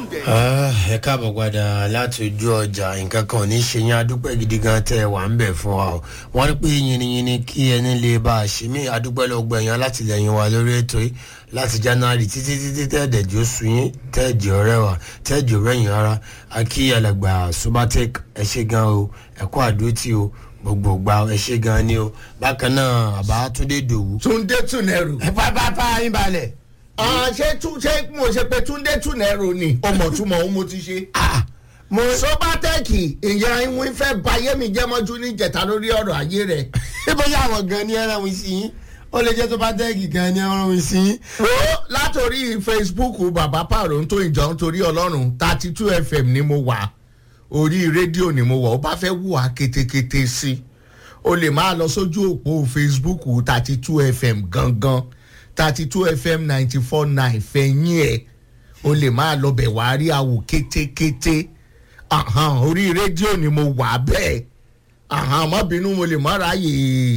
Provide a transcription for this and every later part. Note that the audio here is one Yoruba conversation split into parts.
ẹ káàbọ̀ padà láti ojú ọjà nǹkan kan ò ní ṣe yín adúpẹ́ gidi gan tẹ́ ẹ wà ń bẹ̀ fún wa o wọ́n ní pé yìnyínyìn kí ẹni lè bá a ṣe mí adúpẹ́ lọ́gbọ̀ ẹ̀yàn látìlẹ́yìn wa lórí ètò yìí láti january títí títí tẹ́ẹ̀dẹ̀jì oṣù yín tẹ́ẹ̀jì ọ̀rẹ́ wa tẹ́ẹ̀jì ọ̀rẹ́ yín ara akí alàgbà subatek ẹ ṣe gan o ẹ̀kọ́ àdótì o gbogbo gba ẹ ṣe gan ni o bákan náà àbá túndé dòwú. túndé túnẹrù. ẹ bá bá bá yín balẹ̀. ṣé tún ṣé mo ṣe pé túndé túnẹrù ni ọmọ túmọ̀ ohun mo ti ṣe. mo sọbatẹ́ẹ̀kì ìyá ìwé fẹ́ bayé mi jẹ́ mọ́jú ní ìjẹta lórí ọ̀rọ̀ ayé rẹ̀. ṣé bóyá àwọn gan ni ẹran wí sí yín ó lè jẹ́ tó bá tẹ́ẹ̀kì gan ni ẹran wí sí yín. ó látòrí facebook bàbá pààrọ̀ ń tó ìjọ nítorí ọlọ́run thirty two fm ni mo wà orí rédíò ni mo wà ó bá fẹ́ wù á kétékété sí i o lè máa lọ sójú òpó facebook thirty two fm gangan thirty two fm ninety four nine fẹ̀yìn ẹ̀ o lè máa lọ bẹ̀ wá rí àwò kétékété ahan, orí rédíò ni mo wà bẹ́ẹ̀ ahan, má bínú mo lè má ráàyè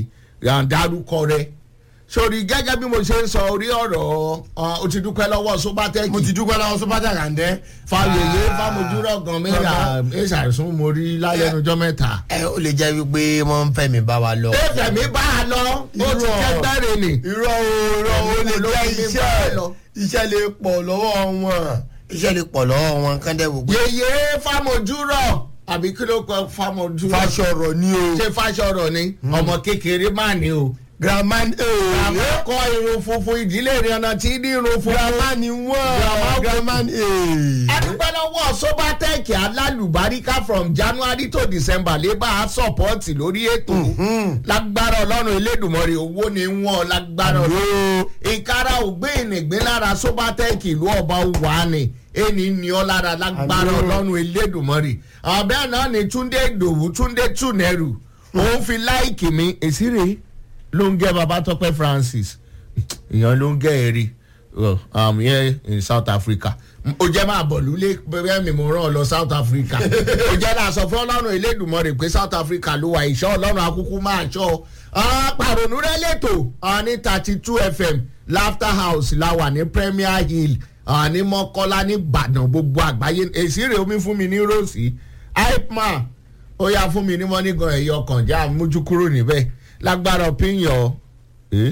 dárúkọ rẹ sórí gẹ́gẹ́ bí mo ṣe ń sọ orí ọ̀rọ̀ ọ, o ti dúpẹ́ lọ́wọ́ sobatẹ́kì mo ti dúpẹ́ lọ́wọ́ sọ́pátà kàndẹ́. fàyèyé fámojúrọ̀ gan mẹ́ra ẹ̀ṣàìsùn mo rí lálẹ́nujọ́ mẹ́ta. ẹ ó lè jẹ́ wípé wọ́n ń fẹ́ mi bá wa lọ. ẹ̀fẹ̀ mi bá a lọ ó ti Irọ́. kẹ́gbẹ́rẹ́ ni. irọ́ o irọ́ o lè Ló jẹ́ fi mi iṣẹ́ bá a lọ. iṣẹ́ lè pọ̀ lọ́wọ́ wọn iṣẹ́ lè pọ̀ lọ́wọ́ wọn kán dẹ́ wò pé. yèyé fámojúrọ̀ àbí kí ló kọ fámojúrọ̀. fàṣọrọ ni o. ṣé fáṣọrọ̀ ni ọmọ kékeré máa ní o. grandma ee. àmọ́ kọ irun funfun ìdílé rẹ̀ ọ̀nà tí ní irun funfun. grandma ni wọ́n. Grandma- grandma ni ee. adúpẹ́ lọ́wọ́ sobatech alálùbáríkà from january to december lè bá a sọ̀pọ́ọ̀tì lórí ètò lágbára ọlọ́run elédùnmọ̀rẹ́ owó ni wọ́n lágbára ọlọ́run ìkárà ògbé ìnìgbín lára sobatech ìlú ọba wà ní ẹni ní ọ lára lágbára Àmín. ọlọ́run elédùnmọ̀rẹ́ ọ̀bẹ náà ni túndé ìdòwú túndé túnẹrù òun fi láìkì mi èsì rèé ló ń gẹ́ babatọ́pẹ́ francis èèyàn ló ń gẹ́ èrè well, um, here in south africa o jẹ́ máa bọ̀ lulẹ̀ bẹ́ẹ̀ mi mo rán ọ lọ south africa o jẹ́ náà sọ fún ọlọ́run elédùnmọ́ rẹ̀ pé south africa ló wà ìṣọ́ ọlọ́run akúkú máa ṣọ́ pàrònú rẹ̀ lẹ́tọ̀ ní thirty two fm laughter house la wà ní premier hill ah, ní mọ́kọ́lá ní ìbàdàn gbogbo àgbáyé èsì rẹ̀ omi fún mi ní rosy hypeman ó yá fún mi ní mọ́nígan ẹ̀yọ kànjá mójú kúrò níbẹ̀ lágbára opinion ẹ̀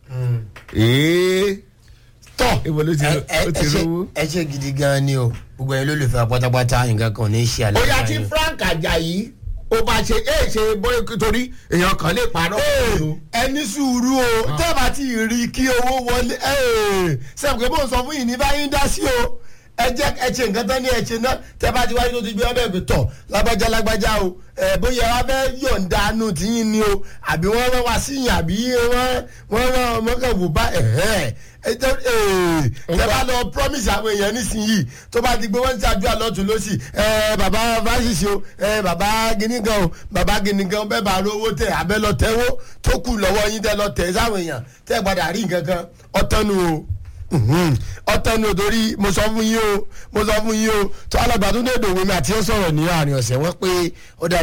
ẹ̀ tọ́ ibo ló ti ẹ ẹ ó ti ẹ ṣe rówó. ẹ ṣe gidi gan ni o gbogbo ẹni lólùfẹ́ pátápátá nǹkan kan ò ní ṣe àlẹ́ ó yá tí frank ajayi ó bá ṣe é ṣe bóyá torí èèyàn kan lè parọ́ fún ẹni sùúrù o tẹ́ẹ̀bà tí ì rí kí owó wọlé sẹ́wọ̀n pé bó ń sọ fún yìí ní báyìí ń dá sí o ẹ jẹ́ ẹ ṣe nǹkan tán ní ẹ ṣe náà tẹ́ẹ̀bà tí wáyé tó ti gbé ọbẹ̀ gbé tọ̀ lágbájá lágbájá o ẹ bóyá wá fẹ́ yọ̀ǹda nù tí yín ni o àbí wọ́n rán wá sí yín àbí wọ́n wọ́n rán ọmọkàwò bá ẹ̀hẹ́ tẹ́ẹ̀bà lọ promise àwọn èèyàn nísìnyí tó bá ti gbé wọ́n ń ṣàdúrà lọ́tún lọ́sì ẹ bàbá fásitì o ẹ bàbá gínígan o bàbá gínígan bẹ́ẹ̀ bá rówó tẹ̀ abẹ́ lọ tẹ́wó tó kù lọ́wọ́ yín tẹ́ lọ tẹ̀ sáwọn èèyàn tẹ́ gbadà rí nǹkan kan ọ̀tọ́nu o ọ̀tọ́nu torí mo sọ fún yín o mo sọ fún yín o tó alágbàdo ní èdè òwe mi àti ó sọ̀rọ̀ ní àárín ọ̀sẹ̀ wọ́n pé ó dà